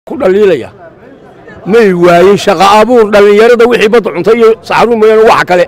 ku dhaliilaya may waayin shaqa abuur dhallinyarada wixii badda cuntay iyo saxaruun mooyaane waxa kale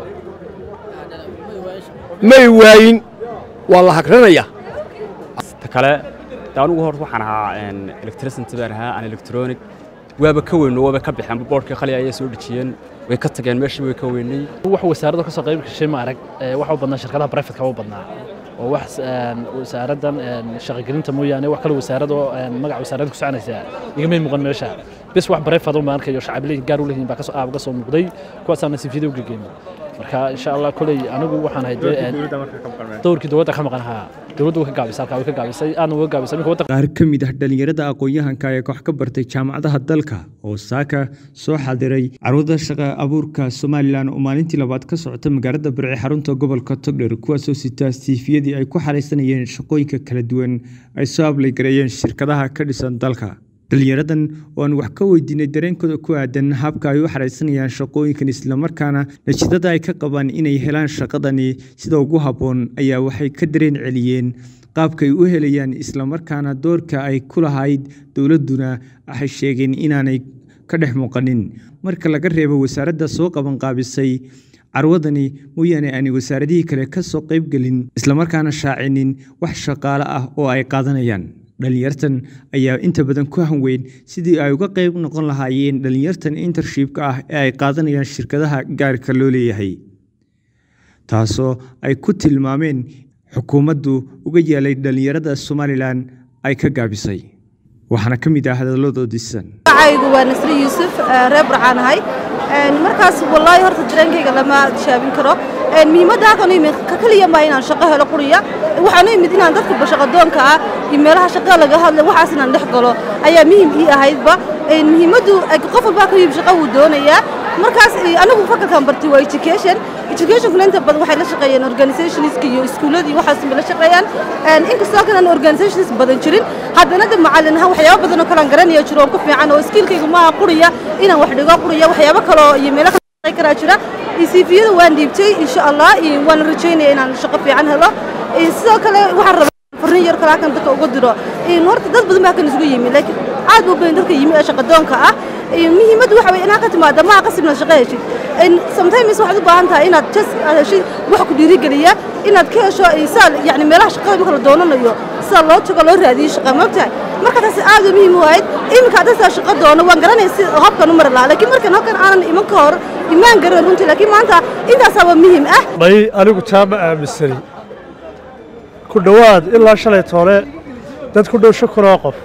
may waayin waa la hagranayaa ta kale de anugu hor waxaan ahaa electricity baan ahaa aan electronic waaba ka weyno waaba ka baxeen boorkii qali ayay soo dhejiyeen way ka tageen meeshii way ka weynay wax wasaaradda ka soo qayb gashay ma arag waxa u badnaa shirkadaha privatka u badnaa oo wax wasaaraddan shaqagelinta mooyaane wax kale wasaarad oo magaca wasaaradda ku soconaysaa igamay muuqan meesha bis wax private u maarkayo shacab leeyihin gaar u leeyihin baa kasoo aab ka soo muuqday kuwaasaana sifiyada u gegeyn marka insha allah koley anigu waxaan ahay dowrkii dowladda ka maqan ahaa dowladdu way ka gaabisay halkaa way ka gaabisay aadna way ka gaabisay ninka waddanka qaar ka mid ah dhallinyarada aqoon-yahanka ee wax ka bartay jaamacadaha dalka oo saaka soo xadiray carwada shaqa abuurka somalilan oo maalintii labaad ka socota magaalada barci xarunta gobolka togdher kuwaasoo sitaa siifiyadii ay ku xaraysanayeen shaqooyinka kala duwan ay soo ablaygareeyeen shirkadaha ka dhisan dalka dhalinyaradan oo aan wax ka weydiinay dareenkooda ku aadan habka ay u xaraysanayaan shaqooyinkan islamarkaana natiijada ay ka qabaan inay helaan shaqadani sida ugu habboon ayaa waxay ka dareen celiyeen qaabkay u helayaan islamarkaana doorka ay ku lahayd dowladduna waxay sheegeen inaanay ka dhex muuqanin marka laga reebo wasaaradda soo qabanqaabisay carwadani mooyaane aanay wasaaradihii kale ka soo qaybgelin islamarkaana shaacinin wax shaqaale ah oo ay qaadanayaan dhalinyartan ayaa inta badan ku hanweyn sidii ay uga qayb noqon lahaayeen dhalinyartan intershipka ah ee ay qaadanayaan shirkadaha gaarka loo leeyahay taasoo ay ku tilmaameen xukuumaddu uga yeelay dhalinyarada somalilan ay ka gaabisay waxaana ka mid ah hadaladoodiisan magacaygu waa nasri yuusuf reer burcaan ahay markaas wallaahi horta dareenkayga lama shaabin karo muhiimadda halkan imid ka keliya maa inaan shaqo helo quriya waxaan u imid inaan dadka shaqadoonka ah iyo meelaha shaqada laga hadla waxaas inaan dhex galo ayaa muhiim ii ahaydba muhiimaddu qof walbaa ka yimid shaqo wuu doonayaa markaas anigu fakalkan bartay waa education educationkuna inta badan waxay la shaqeeyeen organizationska iyo iskuuladii waxaas bay la shaqeeyaan inkastoo kan aan organizations badan jirin haddana de macallin ahaan waxyaabo badan oo kale aan garanaya jiro oon ku fiican oo skiilkaygu maaha quriya inaan wax dhigo quriya waxyaabo kale oo iyo meelo kale shaqey karaa jira cviyada waan dhiibtay insha allah waan rajaynaya inaan shaqo fiican helo sidoo kale waxaan rabaa farriin yar kale halkan dadka uga diro horta dad badan baa halkan isugu yimi laakiin aad buu badan dadka yimi ee shaqadoonka ah muhiimaddu waxa weye inaad ka timaada maaha qasibna shaqo heshid sometimes waxaad u baahan tahay inaad jas aad heshid wax ku dhiirigeliya inaad ka hesho saa yani meelaha shaqada marka la doonanayo sida loo tago loo raadiyo shaqa moogtahay marka taasi aad u muhiim u ahayd iminka hadda saa shaqo doono waan garanaya si habkan u mari lahaa laakiin markan habkan aanan iman ka hor imaan garan runtii laakiin maanta intaasaa waa muhiim ah may anigu taa ma aaminsani ku dhowaad ilaa shalay toole dad ku dhow shan kun oo qof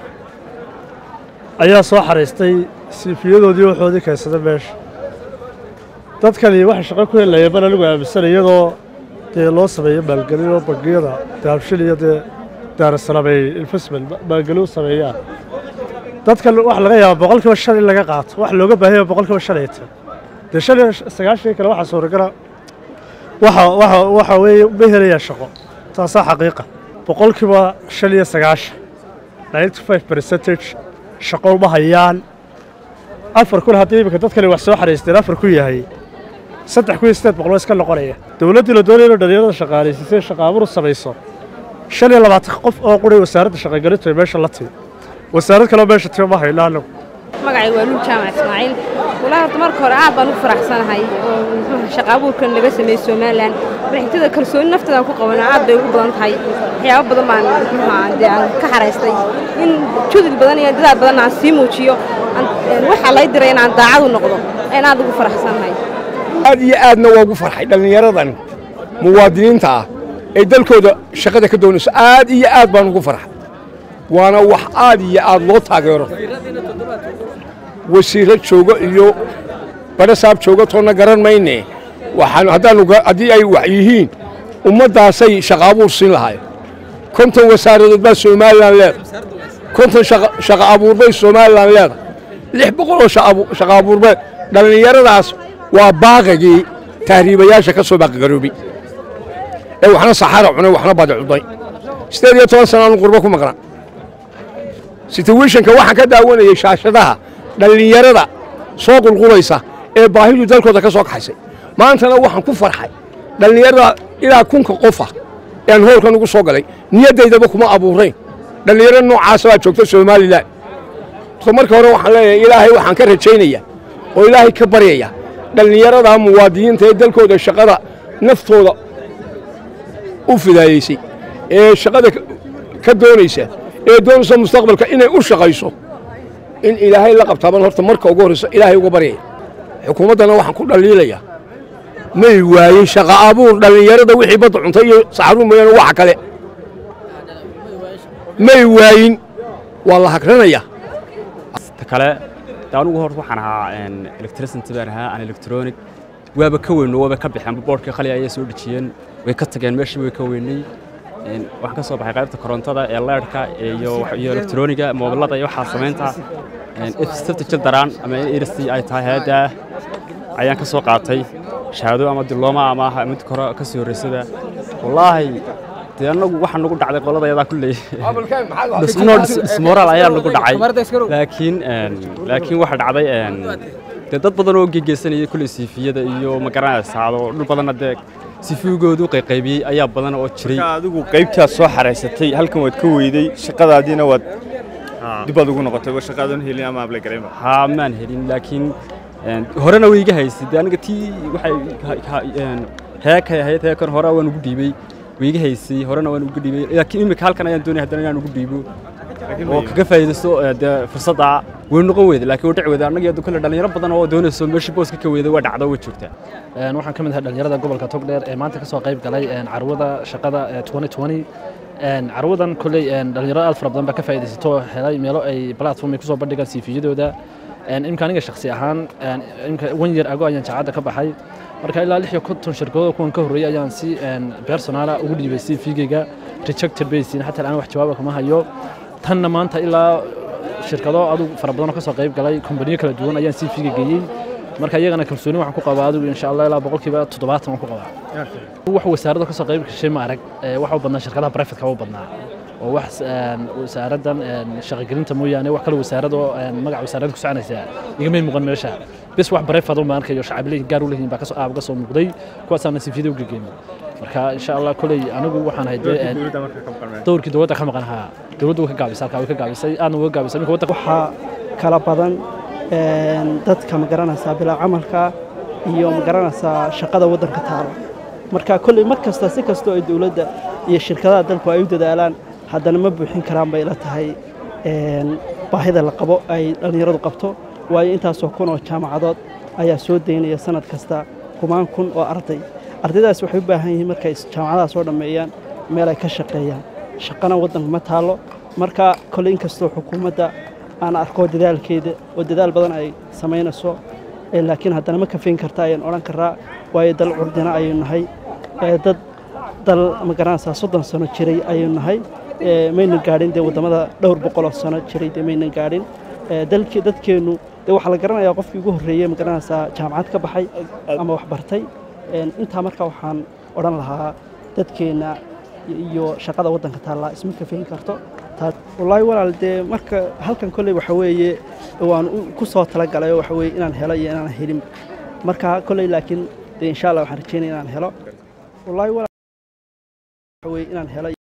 ayaa soo xaraystay siifiyadoodii waxoodii kaysada meesha dadkani waxay shaqo ku helayeen baan anigu aaminsanay iyadoo dee loo sameeyo maalgelin oo bangiyada daabshil iyo dee daarasalaam ay investment maalgelin u sameeyaan dadkan waxa laga yaabaa boqolkiiba shan in laga qaato wax looga baahanya boqolkiiba shan ay tahay dee shan iyo sagaashan kale waxaa suuragala waxa waxa waxa weeye ma helayaa shaqo taasaa xaqiiqa boqolkiiba shan iyo sagaashan ninety five percentage shaqo uma hayaan afar kun haddii iminka dadkani wax soo xaraysteen afar ku yahay saddex kun iyo sideed boqol iska noqonaya dowladdii la doonaya inuu dhalinyarada shaqaalaysiisay shaqaabur u samayso shan iyo labaatan qof oo quray wasaaradda shaqagelintu ay meesha la timi wasaarad kaleo meesha timi ma hayno anagu magacay waa luul jaamac ismaaciil walaa horta marka hore aad baan u faraxsanahay oo muxuu shaqa abuurkan laga sameeyey somalilan barxigtada kalsooni nafteedaan ku qabana aad bay ugu badan tahay waxyaabo badan baan muxuuha dee aan ka xaraystay in judil badan iyo dadaal badan aan sii muujiyo waxaa lay diray inaan daacad u noqdo ayaan aad ugu faraxsanahay aad iyo aadna waa ugu farxay dhallinyaradan muwaadiniinta ah ee dalkooda shaqada ka doonayso aad iyo aad baan ugu farxay waana wax aad iyo aad loo taageero wasiirro joogo iyo badhasaab joogo toonna garan mayne waxaan haddaanu haddii ay wax yihiin ummaddaasay shaqa abuur siin lahaayeen konton wasaaradood baa somalilan leedahay konton shaqa abuurbay somalilan leedahay lix boqoloo shaqa abuurbeed dhallinyaradaas waa baaqigii tahriibayaasha ka soo baaqagaroobay ee waxna saxara cunay waxna badi cunay siddeed iyo toban sana aanu qurbo ku maqnaa situationka waxaan ka daawanayay shaashadaha dhallinyarada soo qulqulaysa ee baahidu dalkooda ka soo kaxaysay maantana waxaan ku farxay dhallinyarada ilaa kunka qofa ean hoolkan ugu soo galay niyaddaydaba kuma abuurayn dhallinyaro noocaasa baa joogta somalilan horta marka hore waxaan leeyahay ilaahay waxaan ka rajaynaya oo ilaahay ka baryaya dhallinyarada muwaadiniinta ee dalkooda shaqada naftooda u fidaayeysay ee shaqada ka doonaysa ee doonaysa mustaqbalka inay u shaqayso in ilaahay la qabtaaban horta marka ugu horrayso ilaahay uga baryaya xukuumaddana waxaan ku dhaliilaya may waayin shaqa abuur dhallinyarada wixii badda cuntay iyo saxaruun mooyaane waxa kale may waayin waa la hagranayaa ta kale de anugu hor waxaan ahaa electricity baan ahaa aan electronic waaba ka weyno waaba ka baxeen boorkii khali ayay soo dhejiyeen way ka tageen meeshii way ka weynay waxaan ka soo baxay qaybta korontada ee leerhka iyo iyo electroniga moobilada iyo waxaa samaynta safta jildaraan ama irsi ay tahay hayadda ayaan ka soo qaatay shahaado ama dilooma ama mid kore ka sii horreysada wallaahi dee annagu waxaa nagu dhacday qoladayadaa kulley smoral ayaa nagu dhacay laakiin laakiin waxa dhacday dee dad badan oo gegeysanayay kulley siifiyada iyo magaranaysaado dhul badanna dee sifigoodu qayqaybiyey ayaa badan oo jiray adigu qaybtaas soo xaraysatay halkan waad ka weyday shaqadaadiina waad dibaad ugu noqotay wa shaqaadan helin ama ablegareynba haa maan helin laakiin horena way iga haysay dee aniga tii waxay heekay ahayd heekan hore waan ugu dhiibey way iga haysay horena waan ugu dhiibey laakiin imika halkan ayaan doonaya haddana inaan ugu dhiibo oo kaga faa'iidaysto dee fursadda way noqon weyda laakiin way dhici weyda annaga iyo kale dhalinyaro badan oo doonayso meeshii booska ka weyda waa dhacdo way joogtaa waxaan ka mid ahay dhalinyarada gobolka togdheer ee maanta ka soo qayb galay carwada shaqada carwadan kolley dhalinyaro aad fara badan baa ka faa'iidaysato helay meelo ay platform ay kusoo bandhigaan siifiyadooda imka aniga shakhsi ahaan imka wan year ago ayaan jaacadda ka baxay marka ilaa lix iyo konton shirkadooda kuwan ka horreeyay ayaan si personala ugu dhiibay cv-gayga rejected baysin xataa aan wax jawaaba kuma hayo tanna maanta ilaa shirkado adug fara badan oo ka soo qayb galay kombaniyo kala duwan ayaan cv-ga geeyey marka iyagana kalsooni waxaan ku qabaa adigu insha allah ilaa boqolkiiba toddobaatan waan ku qabaa wax wasaaradda ka soo qayb gashay ma arag waxa u badnaa shirkadaha private-ka u badnaa oo wax wasaaraddan shaqagelinta mooyaane wax kale wasaarado magaca wasaaradda ku soconaysaa igamay muuqan meesha bis wax private uma arkayo shacab leeyihin gaar u leeyihin baa aab ka soo muuqday kuwaasaana sifiyada u gegeynay marka insha allah koley anigu waxaan ahay dowrkii dowladda ka maqan ahaa dowladdu way ka gaabisay halkaa way ka gaabisay aadna way ka gaabisay ninka waddanka waxaa kala badan dadka magaranaysaa bilaa camalka iyo magaranaysaa shaqada waddanka taala marka kolley mar kasta si kastoo ay dowladda iyo shirkadaha dalku ay u dadaalaan haddana ma buuxin karaan bay ila tahay baahida la qabo ay dhallinyaradu qabto waayo intaasoo kun oo jaamacadood ayaa soo daynaya sanad kasta kumaan kun oo arday ardaydaas waxay u baahan yihiin markay jaamacadaha soo dhammeeyaan meel ay ka shaqeeyaan shaqana waddanka ma taallo marka kolley inkastoo xukuumadda aan arko dadaalkeeda oo dadaal badan ay samaynayso laakiin haddana ma kafayn karta ayaan odhan karaa waayo dal curdina ayaynu nahay dad dal magaranaysaa soddon sano jiray ayaynu nahay maynan gaadhin dee waddamada dhowr boqoloo sano jiray dee maynan gaadhin dalkii dadkeennu dee waxaa la garanayaa qofkii ugu horreeyey magaranaysaa jaamacad ka baxay ama wax bartay intaa marka waxaan odhan lahaa dadkeenna iyo shaqada waddanka taallaa isma kafayn karto wallaahi walaal dee marka halkan kolley waxa weeye waan ku soo talagalay oo waxa weeye inaan helo iyo inaan helin marka kolley laakiin dee insha allah waxaan rajeynaya inaan helo wallaahi walaal waxa weeye inaan helo